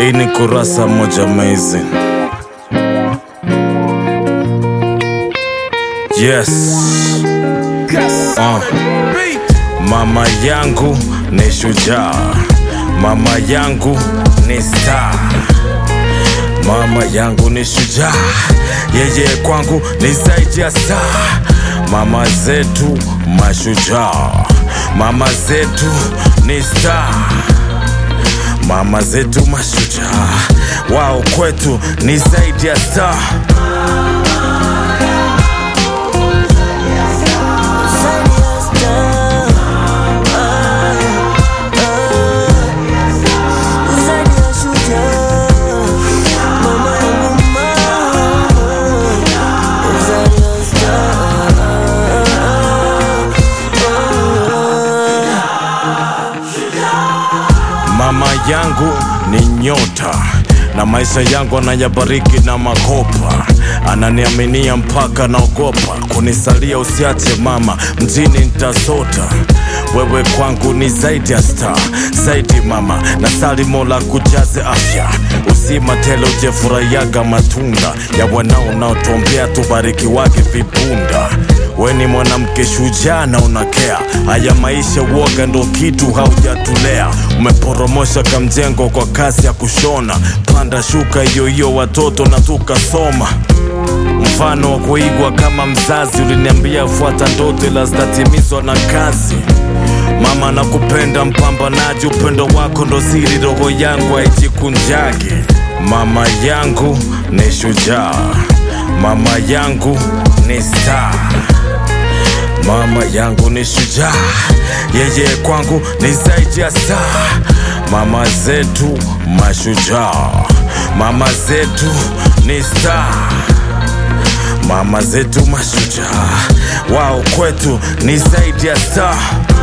Hii ni kurasa moja amazing. Yes. Uh. Mama yangu ni shujaa, mama yangu ni star, mama yangu ni shujaa, yeye kwangu ni zaidi ya star. Mama zetu mashujaa, mama zetu ni star, mama zetu mashujaa, wao kwetu ni zaidi ya star. Mama yangu ni nyota na maisha yangu anayabariki na makopa, ananiaminia mpaka naogopa kunisalia. Usiache mama, mjini nitasota. Wewe kwangu ni zaidi ya star, zaidi mama, na sali Mola kujaze afya uzima tele, ujefurahiaga matunda ya wanao unaotuombea, tubariki wake vipunda We ni mwanamke shujaa na unakea haya maisha, uoga ndo kitu haujatulea. Umeporomosha kamjengo kwa kasi ya kushona, panda shuka hiyo hiyo watoto na tukasoma. Mfano wa kuigwa kama mzazi, uliniambia fuata ndoto ila zitatimizwa na kazi. Mama nakupenda, mpambanaji, upendo wako ndo siri, roho yangu haijikunjage. Mama yangu ni shujaa, mama yangu ni star Mama yangu ni shujaa, yeye kwangu ni zaidi ya star. Mama zetu mashujaa, mama zetu ni star. Mama zetu mashujaa, wao kwetu ni zaidi ya star.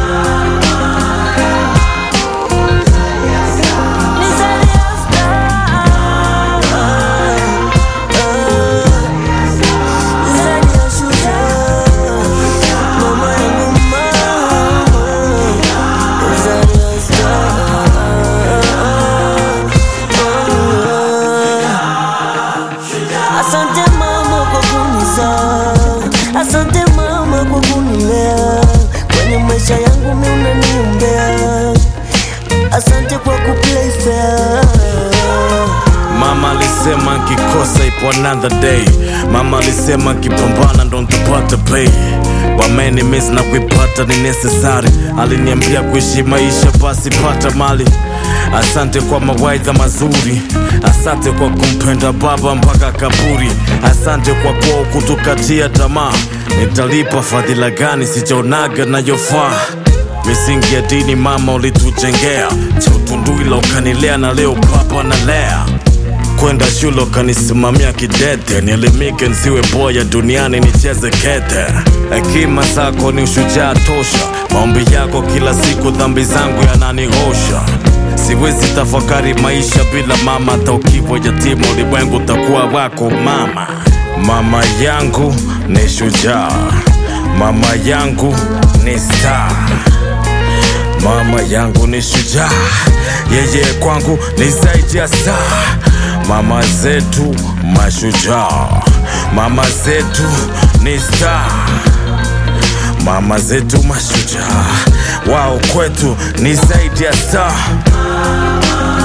Asante mama kwa kunizaa, asante mama kwa kunilea, kwenye maisha yangu mimi unaniombea, asante kwa kuplay fair. Mama alisema nkikosa ipo another day. Mama alisema nkipambana ndo ntapata pay. Wameni miss na kuipata ni necessary. Aliniambia kuishi maisha basi pata mali. Asante kwa mawaidha mazuri, asante kwa kumpenda baba mpaka kaburi, asante kwa kuwa kutukatia tamaa. Nitalipa fadhila gani sijaonaga nayofaa misingi ya dini mama ulitujengea, cha utunduila ukanilea, na leo papa nalea kwenda shule ukanisimamia kidete, nielimike nsiwe boya duniani nicheze kete. Hekima zako ni ushujaa tosha, maombi yako kila siku dhambi zangu yananihosha. Siwezi tafakari maisha bila mama, hata ukiwa yatima ulimwengu utakuwa wako mama. Mama yangu ni shujaa, mama yangu ni star. Mama yangu ni shujaa, yeye kwangu ni zaidi ya star. Mama zetu mashujaa, mama zetu ni star. Mama zetu mashujaa, wao kwetu ni zaidi ya star.